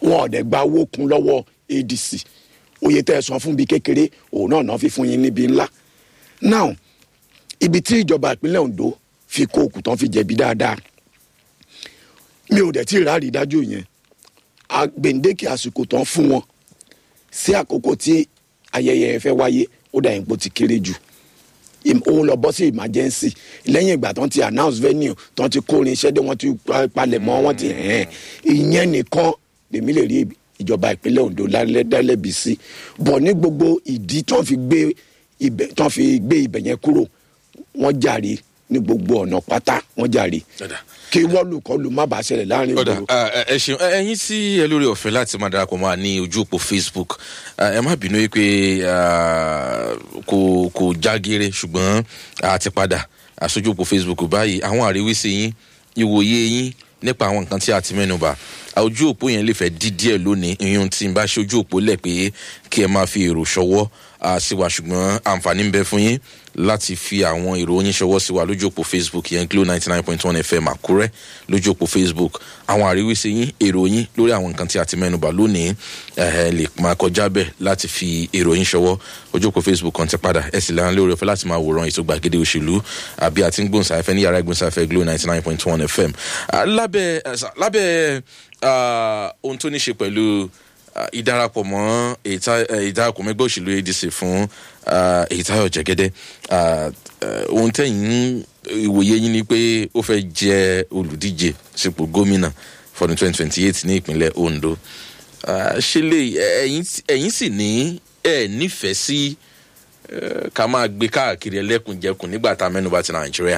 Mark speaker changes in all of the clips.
Speaker 1: wọn ò dẹ̀ gba owó kun lọ́wọ́ adc oyè tẹ́ ẹ san fún bí kékeré òun náà náà fi fún yín níbi ńlá now ibi tí ìjọba ìpínlẹ̀ ondo fi kó òkú tán fi jẹ̀bi dáadáa mi ò dẹ̀ tí ì ráàrí dájú yẹn a- gbèǹdéke àsìkò tán fún wọn sí àkókò tí ayẹyẹ yẹn fẹ́ wáyé ó dà yín pé ó ti kéré jù Im- òun lọ bọ́ sí emergency lẹ́yìn ìgbà tán ti announce venue tán ti kórin iṣẹ́ dé wọ́n ti pa- palẹ̀ mọ́ wọ́n ti hẹ́n ìyẹn nìkan lèmi lè rí ìjọba ìpínlẹ̀ ondo lálẹ́- dálẹ́bi sí bọ̀ ní gbogbo ìdí tán fi gbé ibẹ̀ tán fi gbé ibẹ̀ yẹn kúrò wọ́n jàre ní gbogbo ọ̀nà pátá wọ́n jàre
Speaker 2: Ọ̀dà.
Speaker 1: kí wọ́lùkọlù má bàa ṣẹlẹ̀ láàrin
Speaker 2: ọ̀dà
Speaker 1: ìgboro.
Speaker 2: ẹ ẹ ṣeun ẹ- ẹyin tí ẹ lórí ọ̀fẹ́ láti máa darapọ̀ máa ní ojú òpó facebook ẹ ẹ má bínú yìí pé ah, kò kò jágere ṣùgbọ́n a ti padà àṣojú òpó facebook báyìí àwọn àríwísí yín ìwòye yín nípa àwọn nǹkan tí a ti mẹ́nu bà ojú òpó yẹn lè fẹ́ dí díẹ̀ lónìí ìyún tí n bá ṣe ojú òpó lẹ̀ pé kí ẹ máa fi èrò ṣọwọ́ ah, sí wa ṣùgbọ́n àǹfààní ń bẹ fún yín láti fi àwọn èrò yín ṣọwọ́ sí wa lójú òpó facebook yẹn glo ninety nine point one fm àkúrẹ́ lójú òpó facebook àwọn àríwísí yín èrò yín lórí àwọn nǹkan tí a ti mẹ́nuba lónìí ẹ lè máa kọjá bẹ́ẹ̀ láti fi èrò yín ṣọwọ́ ojú òpó facebook kan ti padà ẹ sì lẹ́yìn lórí ọ̀fẹ́ láti máa wòran ètò gbàgede òṣèlú àbí àti ń gbóhùnsáfẹ́ ní yàrá ìgbóhùnsáfẹ́ glo ninety nine point one fm Ah, lábẹ́ eh, sa- lábẹ́ ah, ohun tó ní ṣe pẹ̀lú ah, ìdarapọ̀ mọ́ èyíta- eh, ìdarapọ̀ mẹ́gbẹ́ òṣèlú adc fún ah, èyítayọ̀ jẹ́gẹ́dẹ́ ah, eh, ohun tẹ̀yìn ìwòye yín ni pé ó fẹ́ jẹ́ olùdíje sípò gómìnà fọdún twenty twenty eight ní ìpínlẹ̀ ondo Ah, ṣe lè ẹ̀yìn ẹ̀yìn sì ní ẹ̀ nífẹ̀ẹ́ sí eh, ká máa gbé káàkiri ẹlẹ́kùnjẹkùn nígbà tá a mẹ́nuba ti nàìjíríà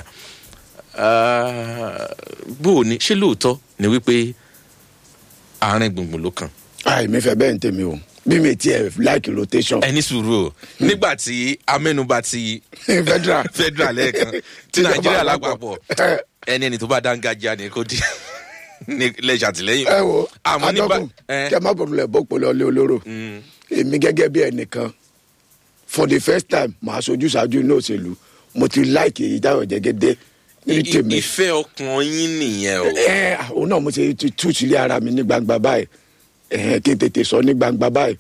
Speaker 2: Ah, bó o ní ṣé lóòótọ́ ni wípé àárín gbùngbùn ló kàn
Speaker 1: àìmí fẹ́ bẹ́ẹ̀ ń tèmi o bí mi tiẹ̀ like rotation
Speaker 2: ẹni sùúrù o nígbà tí amẹ́nuba ti
Speaker 1: federal
Speaker 2: federal lẹ́ẹ̀kan tí
Speaker 1: Tíjọba
Speaker 2: nàìjíríà
Speaker 1: àpapọ̀.
Speaker 2: lápapọ̀ ẹni ẹni tó bá dángájá ni kò di ní lẹ́sẹ̀ àtìlẹ́yìn
Speaker 1: ẹ wo
Speaker 2: àmọ́ nígbà
Speaker 1: adọ́kùn kẹ má bọ̀dọ̀ lẹ̀ bọ́ pọ̀lọ́ lé olóró èmi gẹ́gẹ́ bí ẹnìkan for the first time màá sojú ṣáájú inú òṣèlú mo ti like èyí táwọn jẹ́gẹ́dẹ́ ní tèmi
Speaker 2: ìfẹ́ ọkàn yín nìyẹn o
Speaker 1: ẹ òun náà mo ti ti tú sílé ara mi ní gbangba báyìí ẹ kí n tètè sọ ní gbangba báyìí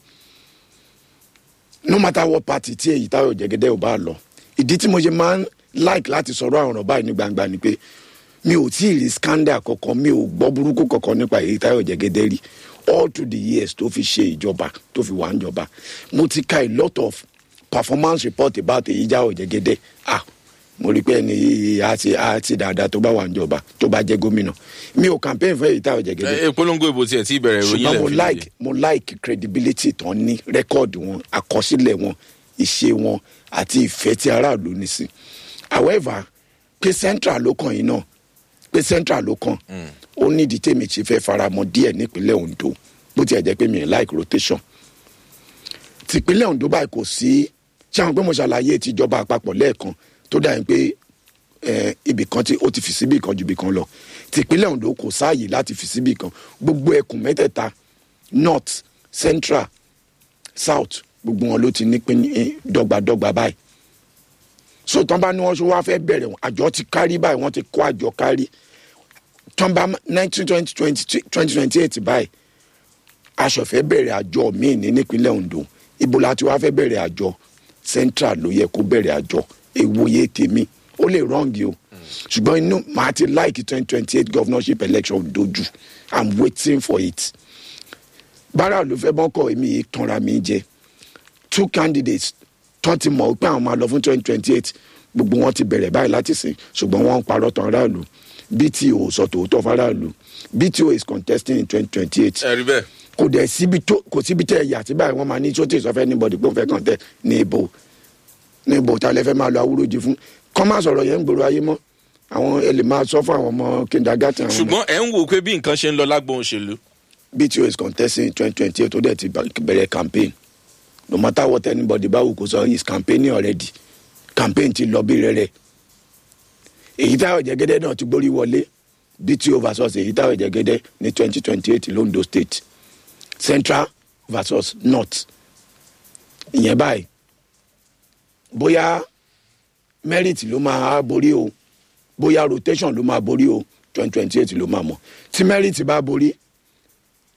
Speaker 1: no matter what party tí èyí táwọn jẹ́gẹ́dẹ́ ò bá lọ ìdí tí mo ṣe máa ń like láti sọ̀rọ̀ àwọn ọ̀rọ̀ báyìí ní gbangba ni pé mi ò tí ì rí scandal kankan mi ò gbọ́ burúkú kankan nípa èyí táwọn jẹ́gẹ́dẹ́ rí all through the years tó fi ṣe ìjọba tó fi wà ń jọba mo ti ka a lot of performance report about èyí jáwọ́ jẹ́gẹ́dẹ́ ah mo rí i pé ẹni yìí á ti á ti dáadáa tó bá wà ń jọba tó bá jẹ́ gómìnà mi ò campaign fún èyí táwọn jẹ́gẹ́dẹ́
Speaker 2: ẹ polongo ìbò tiẹ̀ tí ìbẹ̀rẹ̀ ìròyìn
Speaker 1: ṣùgbọ́n mo
Speaker 2: lẹ̀
Speaker 1: like mo like credibility tán ní rẹ́kọ̀dì wọn àkọsílẹ̀ wọn ìṣe wọn àti ìfẹ́ tí aráàlú ní sí however pé central ló kàn yín náà pé central ló kàn ó nídìí tèmi ti fẹ́ faramọ́ díẹ̀ nípínlẹ̀ ondo bó tiẹ̀ jẹ́ pé mi ì like rotation tìpínlẹ̀ ondo báyìí kò sí ṣé àwọn pé mo ṣàlàyé tìjọba àpapọ̀ lẹ́ẹ̀kan tó dà yín pé eh, ibì kan tí ó ti fi síbì kan ju ibì kan lọ tìpínlẹ̀ ondo kò sáàyè láti fi síbì kan gbogbo ẹkùn mẹ́tẹ̀ẹ̀ta north central south gbogbo wọn ló ti ní pín ní dọ́gbadọ́gba báyìí so tán bá ní wọn ṣe wá fẹ́ bẹ̀rẹ̀ wọn àjọ ti kárí báyìí wọ́n ti kó àjọ kárí tán bá nineteen twenty twenty twenty twenty eight báyìí aṣọ̀fẹ́ bẹ̀rẹ̀ àjọ míì ní nípínlẹ̀ ondo ibo la ti wá fẹ́ bẹ̀rẹ̀ àjọ central ló yẹ kó bẹ̀rẹ̀ àjọ èwòye tèmi ó lè rọ́ǹgì o ṣùgbọ́n inú màá ti like twenty twenty eight governorship election dojú i'm waiting for it bára ló fẹ́ bọ́kọ̀ èmi yìí tanra mi jẹ two candidates tán ti mọ̀ pé àwọn máa lọ fún twenty twenty eight gbogbo wọn ti bẹ̀rẹ̀ báyìí láti sìn ṣùgbọ́n wọ́n ń parọ́ tán aráàlú bto sọ tòótọ́ faraàlú bto is contesting in twenty twenty eight
Speaker 2: ẹ rí bẹ́ẹ̀
Speaker 1: kò dẹ̀ síbi tó kò síbi tẹ̀ ẹ̀yà tí báyìí wọ́n máa ní sọ́tẹ̀ sọ́fẹ́ anybody pé òun fẹ́ kàn tẹ̀ ní ibo ní ibo tá a lè fẹ́ máa lo awúròjì fún kọ́ máa sọ̀rọ̀ yẹn ń gbòòrò ayé mọ́ àwọn ẹ lè máa sọ fún àwọn ọmọ kindergarten àwọn ọmọ
Speaker 2: ṣùgbọ́n ẹ̀ ń wò pé bí nǹkan ṣe ń lọ lágbóhùn òṣèlú
Speaker 1: bto is contesting in twenty twenty eight ó dẹ̀ ti ba- bẹ̀rẹ̀ campaign no matter what anybody bá wù kó sọ he is campaigning already campaign ti lọ bí rẹ̀rẹ̀ èyí táwọn jẹ́gẹ́dẹ́ náà ti gbórí wọlé bto versus èyí táwọn jẹ́gẹ́dẹ́ ní twenty twenty eight londo state central versus north ìyẹn báyìí bóyá merit ló máa borí o bóyá rotation ló máa borí o twenty twenty eight ló máa mọ̀ tí merit bá borí